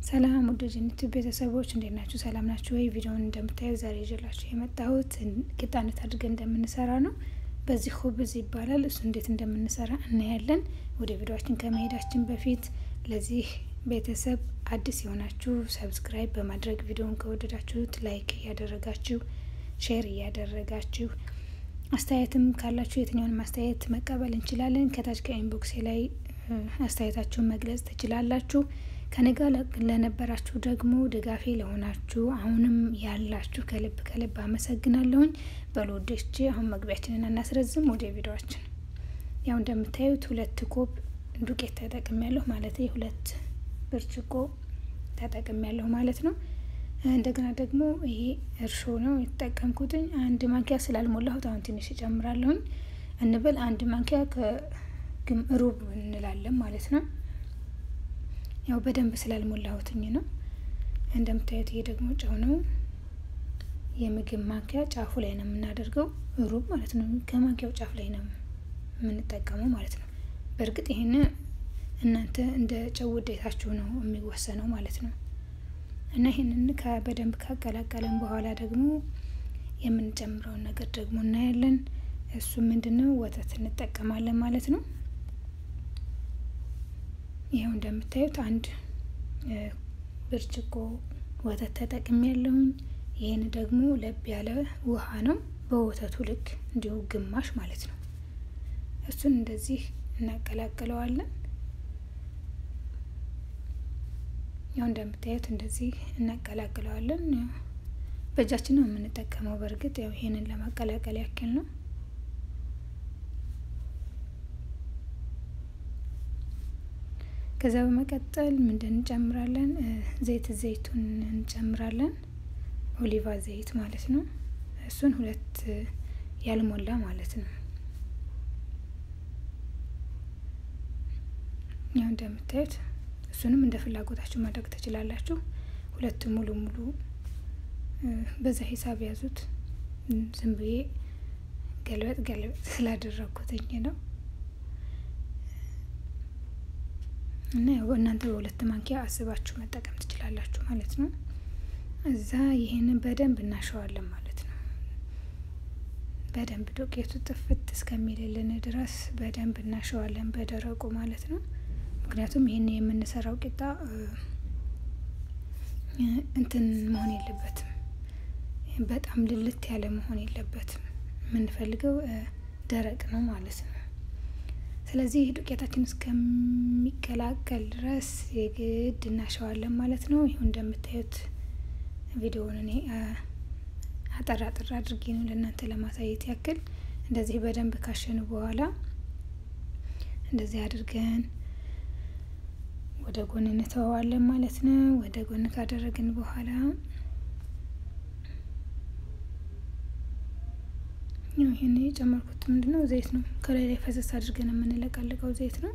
ሰላም ወደ ጅኒቱ ቤተሰቦች እንዴት ናችሁ? ሰላም ናችሁ ወይ? ቪዲዮውን እንደምታዩ ዛሬ ይዤላችሁ የመጣሁት ቂጣ እንዴት አድርገን እንደምንሰራ ነው። በዚህ ሁብዝ ይባላል። እሱ እንዴት እንደምንሰራ እናያለን። ወደ ቪዲዮችን ከመሄዳችን በፊት ለዚህ ቤተሰብ አዲስ የሆናችሁ ሰብስክራይብ በማድረግ ቪዲዮውን ከወደዳችሁት ላይክ እያደረጋችሁ ሼር እያደረጋችሁ አስተያየትም ካላችሁ የትኛውንም አስተያየት መቀበል እንችላለን። ከታች ከኢንቦክሴ ላይ አስተያየታችሁን መግለጽ ትችላላችሁ። ከኔ ጋር ለነበራችሁ ደግሞ ድጋፌ ለሆናችሁ አሁንም ያላችሁ ከልብ ከልብ አመሰግናለሁኝ። በሎዶች አሁን መግቢያችንን እናስረዝም። ወደ ቪዲዮችን ያው እንደምታዩት ሁለት ኮብ ዱቄት ተጠቅም ያለሁ ማለት ሁለት ብርጭቆ ተጠቅም ያለሁ ማለት ነው። እንደገና ደግሞ ይሄ እርሾ ነው የተጠቀምኩትኝ። አንድ ማንኪያ ስላልሞላሁት አሁን ትንሽ እጨምራለሁኝ። እንበል አንድ ማንኪያ ከግም ሩብ እንላለን ማለት ነው። ያው በደንብ ስላልሞላሁትኝ ነው። እንደምታዩት ይሄ ደግሞ ጨው ነው። የምግብ ማንኪያ ጫፉ ላይ ነው የምናደርገው፣ ሩብ ማለት ነው። ከማንኪያው ጫፍ ላይ ነው የምንጠቀመው ማለት ነው። በእርግጥ ይህን እናንተ እንደ ጨው ውዴታችሁ ነው የሚወሰነው ማለት ነው። እና ይህንን በደንብ ካቀላቀለን በኋላ ደግሞ የምንጨምረውን ነገር ደግሞ እናያለን። እሱ ምንድን ነው? ወተት እንጠቀማለን ማለት ነው። ይኸው እንደምታዩት አንድ ብርጭቆ ወተት ተጠቅሜ ያለሁኝ። ይህን ደግሞ ለብ ያለ ውሃ ነው፣ በወተቱ ልክ እንዲሁ ግማሽ ማለት ነው። እሱን እንደዚህ እናቀላቅለዋለን። ያው እንደምታዩት እንደዚህ እናቀላቅለዋለን። በእጃችን ነው የምንጠቀመው። በእርግጥ ያው ይሄንን ለማቀላቀል ያክል ነው። ከዛ በመቀጠል ምንድን እንጨምራለን? ዘይት ዘይቱን እንጨምራለን። ኦሊቫ ዘይት ማለት ነው። እሱን ሁለት ያልሞላ ማለት ነው። ያው እንደምታዩት እሱንም እንደ ፍላጎታችሁ ማድረግ ትችላላችሁ። ሁለት ሙሉ ሙሉ በዛ ሂሳብ ያዙት። ዝም ብዬ ገልበጥ ገልበጥ ስላደረግኩትኝ ነው። እና ያው እናንተ በሁለት ማንኪያ አስባችሁ መጠቀም ትችላላችሁ ማለት ነው። እዛ ይህንን በደንብ እናሸዋለን ማለት ነው። በደንብ ዱቄቱ ጥፍት እስከሚልልን ድረስ በደንብ እናሸዋለን በደረቁ ማለት ነው። ምክንያቱም ይህን የምንሰራው ቂጣ እንትን መሆን የለበትም፣ በጣም ልልት ያለ መሆን የለበትም። የምንፈልገው ደረቅ ነው ማለት ነው። ስለዚህ ዱቄታችን እስከሚቀላቀል ድረስ የግድ እናሸዋለን ማለት ነው። ይሁን እንደምታዩት ቪዲዮውን እኔ አጠር አጠር አድርጌ ነው ለእናንተ ለማሳየት ያክል። እንደዚህ በደንብ ካሸኑ በኋላ እንደዚህ አድርገን ወደ ጎን እንተዋዋለን ማለት ነው። ወደ ጎን ካደረግን በኋላ ያው ይሄን የጨመርኩት ምንድን ነው? ዘይት ነው። ከላይ ላይ ፈሰስ አድርገን የምንለቃልቀው ዘይት ነው።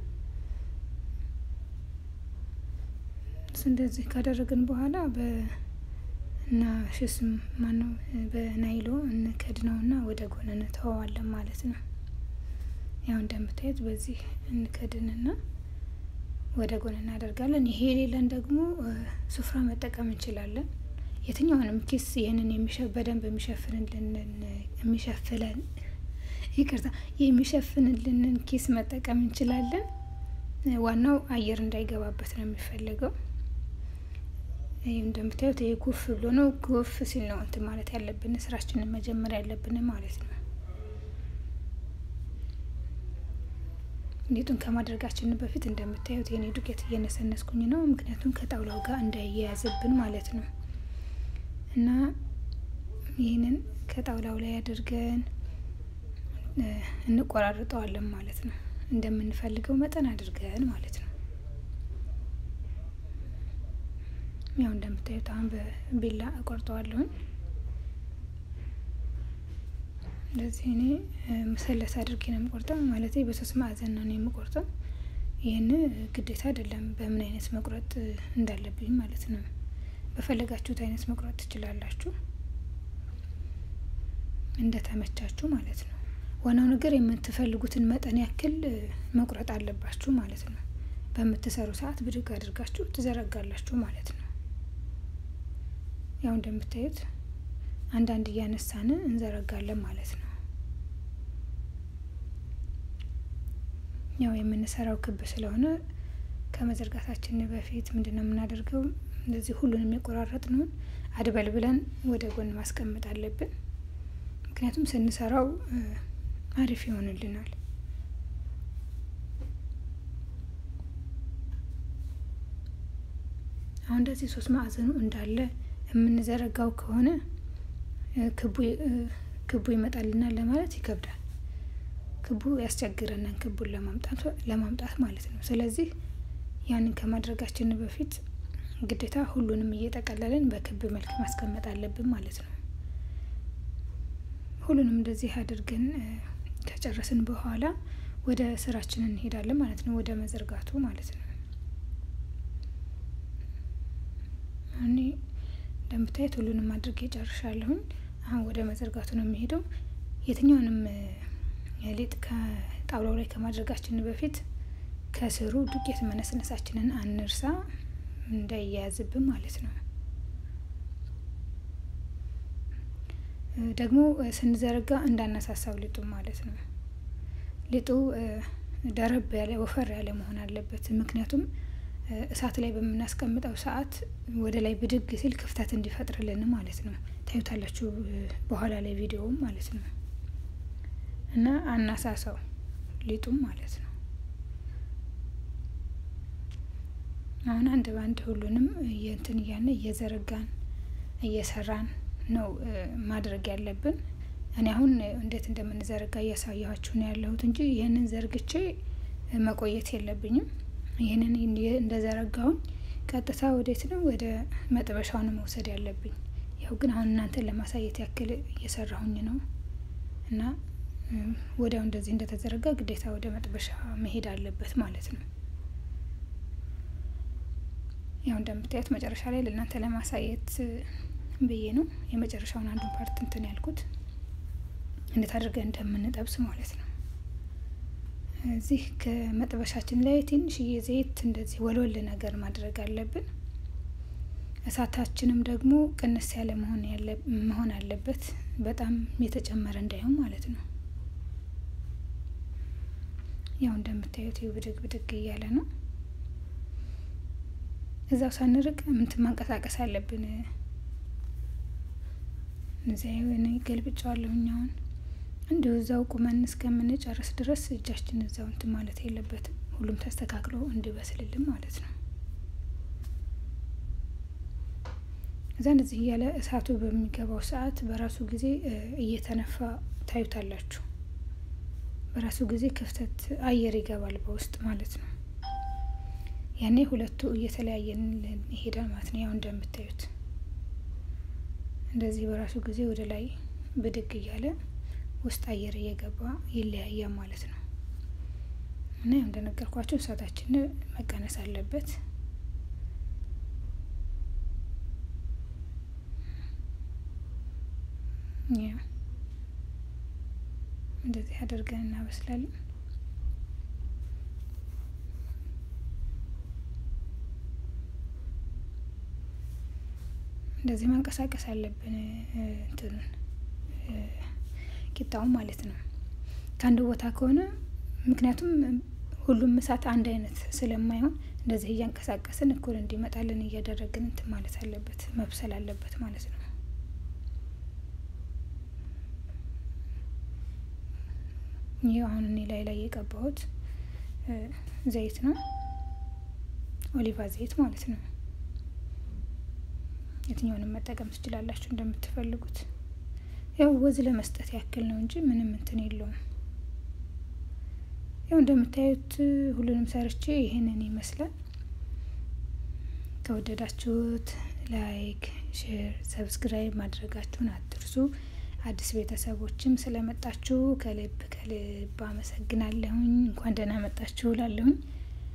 እሱ እንደዚህ ካደረግን በኋላ በና ሽስም ማነው በናይሎ እንከድነውና ወደ ጎን እንተዋዋለን ማለት ነው። ያው እንደምታዩት በዚህ እንከድንና ወደ ጎን እናደርጋለን። ይሄ የሌለን ደግሞ ሱፍራ መጠቀም እንችላለን። የትኛውንም ኪስ ይህንን በደንብ የሚሸፍንልን የሚሸፍለን ይቅርታ የሚሸፍንልንን ኪስ መጠቀም እንችላለን። ዋናው አየር እንዳይገባበት ነው የሚፈለገው። ይህ እንደምታዩት ይህ ጉፍ ብሎ ነው። ጉፍ ሲል ነው እንትን ማለት ያለብን ስራችንን መጀመር ያለብን ማለት ነው። ሊጡን ከማድረጋችን በፊት እንደምታዩት የኔ ዱቄት እየነሰነስኩኝ ነው። ምክንያቱም ከጣውላው ጋር እንዳያያዝብን ማለት ነው። እና ይህንን ከጣውላው ላይ አድርገን እንቆራርጠዋለን ማለት ነው። እንደምንፈልገው መጠን አድርገን ማለት ነው። ያው እንደምታዩት አሁን በቢላ እቆርጠዋለሁኝ። እንደዚህ እኔ መሰለስ አድርጌ ነው የምቆርጠው፣ ማለት በሶስት ማዕዘን ነው የምቆርጠው። ይህን ግዴታ አይደለም በምን አይነት መቁረጥ እንዳለብኝ ማለት ነው። በፈለጋችሁት አይነት መቁረጥ ትችላላችሁ፣ እንደተመቻችሁ ማለት ነው። ዋናው ነገር የምትፈልጉትን መጠን ያክል መቁረጥ አለባችሁ ማለት ነው። በምትሰሩ ሰዓት ብድግ አድርጋችሁ ትዘረጋላችሁ ማለት ነው። ያው እንደምታዩት አንዳንድ እያነሳን እንዘረጋለን ማለት ነው። ያው የምንሰራው ክብ ስለሆነ ከመዘርጋታችን በፊት ምንድን ነው የምናደርገው? እንደዚህ ሁሉንም የቆራረጥነውን አድበል ብለን ወደ ጎን ማስቀመጥ አለብን። ምክንያቱም ስንሰራው አሪፍ ይሆንልናል። አሁን እንደዚህ ሶስት ማዕዘኑ እንዳለ የምንዘረጋው ከሆነ ክቡ ይመጣልናል ለማለት ይከብዳል። ክቡ ያስቸግረናል ክቡን ለማምጣት ማለት ነው። ስለዚህ ያንን ከማድረጋችን በፊት ግዴታ ሁሉንም እየጠቀለልን በክብ መልክ ማስቀመጥ አለብን ማለት ነው። ሁሉንም እንደዚህ አድርገን ከጨረስን በኋላ ወደ ስራችን እንሄዳለን ማለት ነው። ወደ መዘርጋቱ ማለት ነው። እኔ እንደምታየት ሁሉንም አድርጌ ጨርሻለሁኝ። አሁን ወደ መዘርጋቱ ነው የሚሄደው። የትኛውንም ሊጥ ከጣውላው ላይ ከማድረጋችን በፊት ከስሩ ዱቄት መነስነሳችንን አንርሳ፣ እንዳይያያዝብን ማለት ነው። ደግሞ ስንዘረጋ እንዳነሳሳው ሊጡ ማለት ነው። ሊጡ ደረብ ያለ ወፈር ያለ መሆን አለበት። ምክንያቱም እሳት ላይ በምናስቀምጠው ሰዓት ወደ ላይ ብድግ ሲል ክፍተት እንዲፈጥርልን ማለት ነው። ታዩታላችሁ በኋላ ላይ ቪዲዮውም ማለት ነው። እና አናሳሳው ሊጡም ማለት ነው። አሁን አንድ በአንድ ሁሉንም እንትን እያልን እየዘረጋን እየሰራን ነው ማድረግ ያለብን። እኔ አሁን እንዴት እንደምንዘረጋ እያሳየኋችሁ ነው ያለሁት እንጂ ይህንን ዘርግቼ መቆየት የለብኝም። ይህንን እንደዘረጋሁኝ ቀጥታ ወዴት ነው ወደ መጥበሻው ነው መውሰድ ያለብኝ። ያው ግን አሁን እናንተን ለማሳየት ያክል እየሰራሁኝ ነው እና ወዲያው እንደዚህ እንደተዘረጋ ግዴታ ወደ መጥበሻ መሄድ አለበት ማለት ነው። ያው እንደምታዩት መጨረሻ ላይ ለእናንተ ለማሳየት ብዬ ነው የመጨረሻውን አንዱን ፓርት እንትን ያልኩት እንዴት አድርገን እንደምንጠብስ ማለት ነው። እዚህ ከመጥበሻችን ላይ ትንሽዬ ዘይት እንደዚህ ወልወል ነገር ማድረግ አለብን። እሳታችንም ደግሞ ቅንስ ያለ መሆን አለበት፣ በጣም የተጨመረ እንዳይሆን ማለት ነው። ያው እንደምታዩት ብድግ ብድግ እያለ ነው። እዛው ሳንርቅ ምንትን ማንቀሳቀስ አለብን። እዚያ የሆነ ገልብጫዋለሁኝ አሁን እንዲሁ እዛው ቁመን እስከምንጨርስ ድረስ እጃችን እዛው እንትን ማለት የለበትም። ሁሉም ተስተካክሎ እንዲበስልልን ማለት ነው። እዛ እንደዚህ እያለ እሳቱ በሚገባው ሰዓት በራሱ ጊዜ እየተነፋ ታዩታላችሁ። በራሱ ጊዜ ክፍተት አየር ይገባል በውስጥ ማለት ነው። ያኔ ሁለቱ እየተለያየን ይሄዳል ማለት ነው። ያው እንደምታዩት እንደዚህ በራሱ ጊዜ ወደ ላይ ብድግ እያለ ውስጥ አየር እየገባ ይለያያል ማለት ነው። እና ያው እንደነገርኳቸው እሳታችን መቀነስ አለበት። ያው እንደዚህ አድርገን እናበስላለን። እንደዚህ ማንቀሳቀስ አለብን እንትኑን ቂጣውን ማለት ነው። ከአንድ ቦታ ከሆነ ምክንያቱም ሁሉም እሳት አንድ አይነት ስለማይሆን እንደዚህ እያንቀሳቀስን እኩል እንዲመጣልን እያደረግን እንትን ማለት አለበት መብሰል አለበት ማለት ነው። ይህ አሁን እኔ ላይ ላይ የቀባሁት ዘይት ነው፣ ኦሊቫ ዘይት ማለት ነው። የትኛውንም መጠቀም ትችላላችሁ እንደምትፈልጉት። ያው ወዝ ለመስጠት ያክል ነው እንጂ ምንም እንትን የለውም። ያው እንደምታዩት ሁሉንም ሰርቼ ይሄንን ይመስላል። ከወደዳችሁት ላይክ፣ ሼር፣ ሰብስክራይብ ማድረጋችሁን አትርሱ። አዲስ ቤተሰቦችም ስለመጣችሁ ከልብ ከልብ አመሰግናለሁኝ። እንኳን ደህና መጣችሁ ላለሁኝ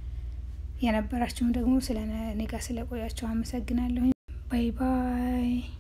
የነበራችሁም ደግሞ ስለ እኔ ጋር ስለቆያችሁ አመሰግናለሁኝ። ባይ ባይ